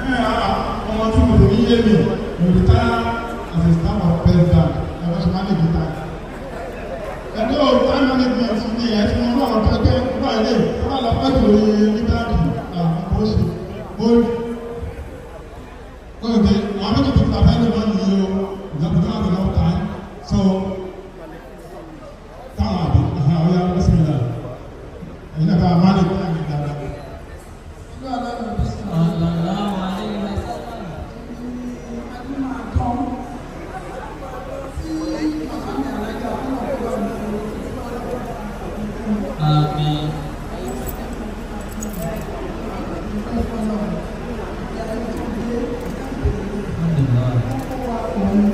ọmọ tí mo lè ní yé mi mo lè tá as a staff of president ẹ̀rọ ṣe máa lè fi ta. ẹ̀dọ́ time management ní ẹ̀ tí wọ́n náà tó pé wọ́n ilé wọ́n lọ pẹ́ tó lórí lítàrí àkókò ṣe. mo okay àwọn méjì tó tàbí ẹni máa ń yí o ìjọba náà ti lọ́wọ́ tán so táwọn àbí ọ̀yà ọ̀sìn ìlà ẹ̀yin náà bá a máa lè kí àgbẹ̀ dáadáa. Sallallahu alaihi wasallam. Amin. Alhamdulillah.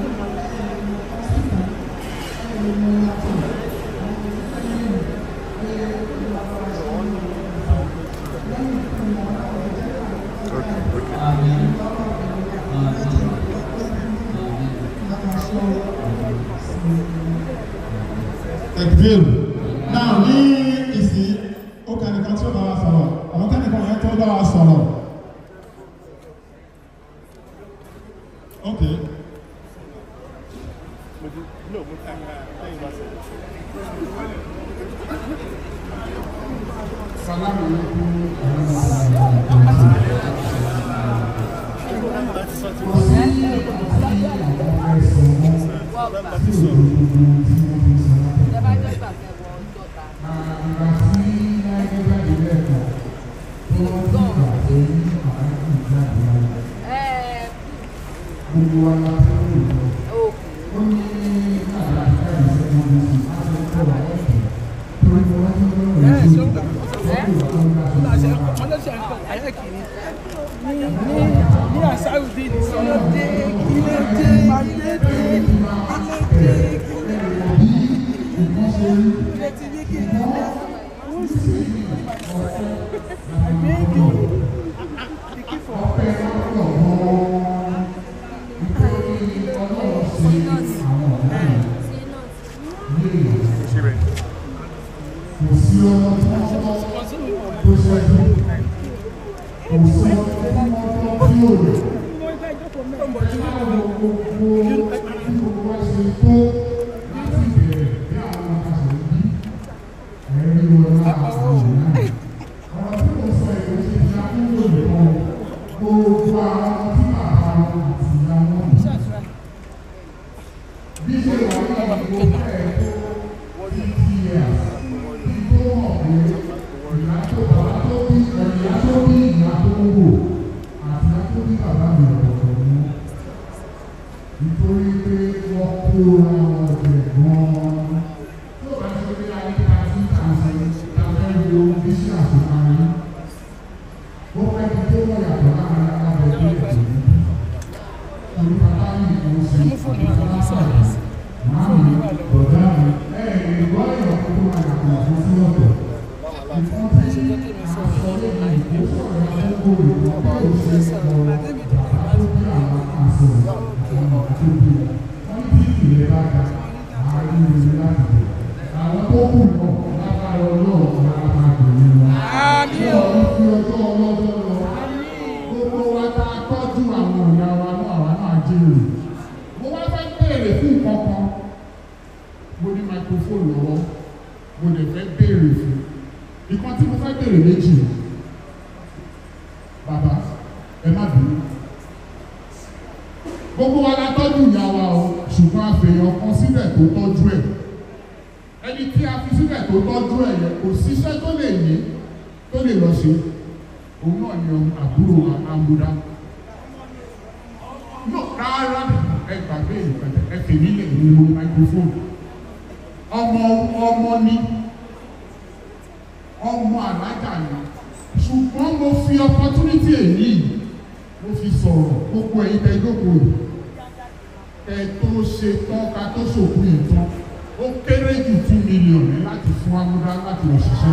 Amin. Amin. Tekbir. Náà ní ìsìn ó kẹ́nìkan tí ó bá wa sọ̀rọ̀, àwọn kẹ́nìkan yẹn tó bá wa sọ̀rọ̀. Ok. Salamu Gbogbo wa la fẹ́ lò lọ. Ó ní àlàáfíà ìṣẹ́gun ní ìṣẹ́ àti ọ̀rọ̀ ẹ̀kẹ́. Torí mo wá ní ọ̀rọ̀ ìṣẹ́gun. ní àṣàrùdí ní kílódé kílódé kílódé kílódé kílódé ti ní kílódé wọ́n sì àgbéyìí ìkífọ̀. Kò sí ọmọ tí wọ́n tọ́ tó ṣẹ́jú. Kò sí ọmọ tí wọ́n tọ́ tí ò lè. Nítorí pé wọ́n kó ra ọ̀dẹ̀ gan-an. Tó bá ṣe pé ayé ta sí tàǹsì lábẹ́ wo bí sí àṣekárí. Ó fẹ́ kí tó wọ̀ yàtọ̀ láàárín alábọ̀ tó lè tó ní. Torí bàbá yìí kò sí ìgbà lápá Màámi, bọ̀dá mi, ẹ̀ ẹ̀ gbọ́ èèyàn kó tó máa yàtọ̀ fún sí ọ̀tọ̀. Ìfọ́n tí aṣọ lè ní ìgbésọ̀rọ̀ àkókò rẹ̀ bá ò ṣe ọ̀rọ̀ bàbá tó bí àwọn aṣọ àwọn tó bí. Wọ́n ní kí ìrẹ́ bá ga àárín ìrẹ́ láti bẹ̀. Àwọn tó kù náà lágbára ọlọ́run máa máa bẹ̀rẹ̀ wọn. Wọ́n ní fi ọjọ́ ọlọ́jọ́ lọ. Gbogbo wa tá a tọ́jú àwọn ìyá wa náà àwa náà jèrè. Mo wá fẹ́ béèrè fún nǹkan kan. Mo ní microphone lọ́wọ́. Mo lè fẹ́ béèrè fún. Ìkan tí mo fẹ́ béèrè méjì. Bàbá, ẹ má bínú. Gbogbo wa la tọ́jú ìyá wa o, ṣùgbọ́n àfihàn kan sílẹ̀ tó tọ́jú ẹ̀. Ẹni tí a fi sílẹ̀ tó tọ́jú ẹ̀ yẹn kò síṣẹ́ tó lè ní tó lè lọ ṣe. Òun náà ni àbúrò wa Amúdá. No, rárá ẹ gbàgbé ìpẹ̀tẹ̀ ẹ fèmí lè ní mo microphone. Ọmọ ọmọ ni ọmọ alájà ni ṣùgbọ́n mo fi opportunity èyí mo fi sọ̀rọ̀ gbogbo ẹ̀yin tẹ jókòó yìí tẹ tó ṣe tán ká tó ṣòkú yìí tán ó kéré jù two million ní láti fún amúdá láti òṣìṣẹ́.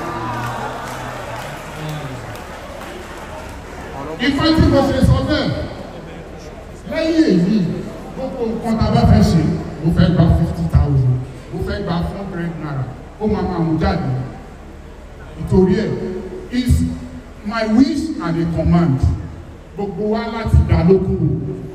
Ifá tí mo ṣe sọ bẹ́ẹ̀ lẹ́yìn èyí gbogbo nǹkan tá a bá fẹ́ ṣe mo fẹ́ gba fifty thousand mo fẹ́ gba four hundred naira ó máa máa mú jáde nítorí ẹ̀ is my wish and a command gbogbo wa láti dá lókùrù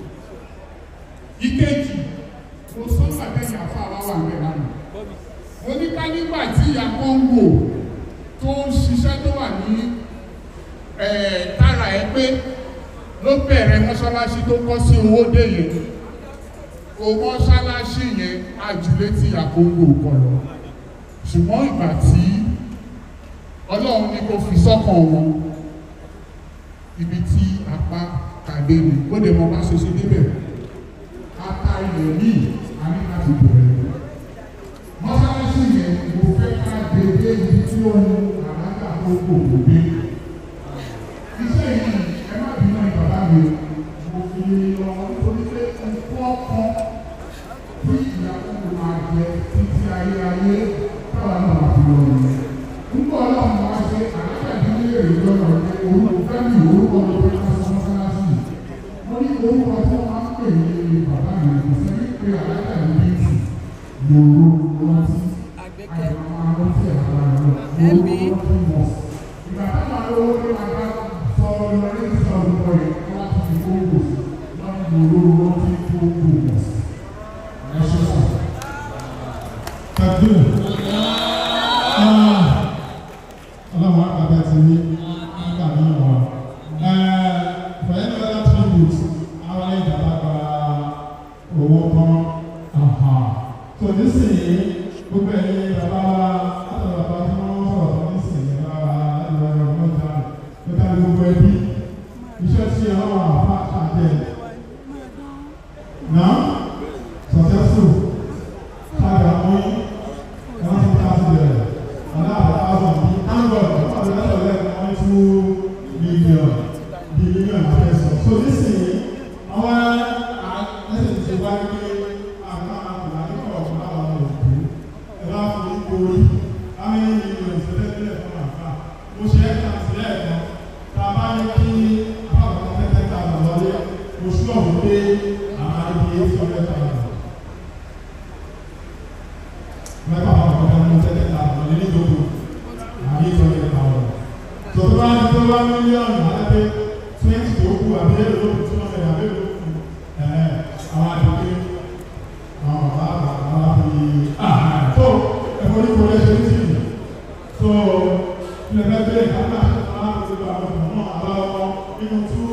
ìkejì mo sọ sàtẹ́yìn àfa wa wà bẹ́ẹ̀ lánàá mo ní ká nígbà tí ìyá kọ́ńgò tó ń ṣiṣẹ́ tó wà ní ẹ̀ tára ẹ pé ló bẹ̀rẹ̀ mọ́ṣáláṣí tó kọ́ sí owó dé yẹn o mọ́ṣáláṣí yẹn ajulé tí ìyá kọ́ńgò kọ lọ ṣùgbọ́n ìgbà tí ọlọ́run ní kó fi sọ́kàn wọn ibi tí apá kàdé ni ó lè mọ bá ṣe ṣe débẹ̀ ata ilẹ̀ yìí a ní láti bẹ̀rẹ̀ mọ́sálásí yẹn mo fẹ́ ká dédé ibi tí ó ń àlágà tó kò kò dé iṣẹ́ yìí ẹ má bínú ẹ bàbá mi mo fi lọ nítorí pé nǹkan kan tí ìyàwó mi máa jẹ títí ayé ayé táwa náà máa fi lọ nìyẹn nígbà ọlọ́run wá ṣe àlágà tí ó lè rí lọ́nà pé orúkọ fẹ́mi orúkọ mi fẹ́ ká sọ mọ́sálásí mo ní orúkọ tí wọ́n máa ń pè ní bàbá mi kò sẹ́ni pé àlágà ní bíìtì lòrò rántí àyàmọ́ arántí ẹ̀ka rẹ̀ lòrò rántí mọ̀. ìgbà táwọn arówó ní bàbá sọ lórí ìsọ orúkọ yẹn kí wọ́n ti fi kóńgò sí lọ́nà lòrò rántí kóńgò mọ̀. ẹ ṣe sọ. Tàbí ọlọ́run àgbàdo ti ní nígbà náà wà. For any other tribute, àwọn ìjàmbá gba owó kan. So nísìnyí, gbogbo ẹ̀yin bàbá wa, látọ̀ bàbá tí wọ́n sọ̀rọ̀ tó nísìnyí, bàbá ìwà ìwà ìwà ìjà, ó ká gbogbo ẹbí. Iṣẹ́ tí àwọn àfa àjẹ́ náà successful. Táyà mọ́ one thousand naira another thousand bí angle ọ̀pọ̀ àti lẹ́sọ̀ lẹ́nu one two million bí million àfẹ́sọ̀ so nísìnyí àwọn ẹsẹ̀ ti wá ní àwọn àgbà nípa ọ̀pọ̀ àwọn òkú ẹ bá fi orí how many million ṣẹlẹ̀ bílẹ̀ fún àfà mo ṣe é kàn sí ẹ̀ẹ̀kan tá a bá ní kí àpapọ̀ tẹ́tẹ́ ta lọ wọlé oṣù ọ̀hún dé àwọn àdìyẹ eight hundred thousand mẹ́fà àwọn ọ̀gá ní tẹ́tẹ́ ta àwọn ilé ìdókò àbí ìtọ́jú ẹ̀ka ọ̀rọ̀. tó tó bá ní tó bá mílíọ̀nù àlẹ́pẹ́ twenty tó kù àbí èrò ló kù tí wọ́n fẹ́ àbí èrò kù ẹ̀ àwọn àdókè àwọn bàbá àwọn àfi àhàn tó ẹ̀fọ́ ní kò lẹ́sẹ̀ ní tìlù tó ilẹ̀ bẹ́ẹ̀ bẹ́ẹ̀ kápẹ́ àti àwọn àgbègbè àwọn ọmọ náà aláwọ̀ nínú two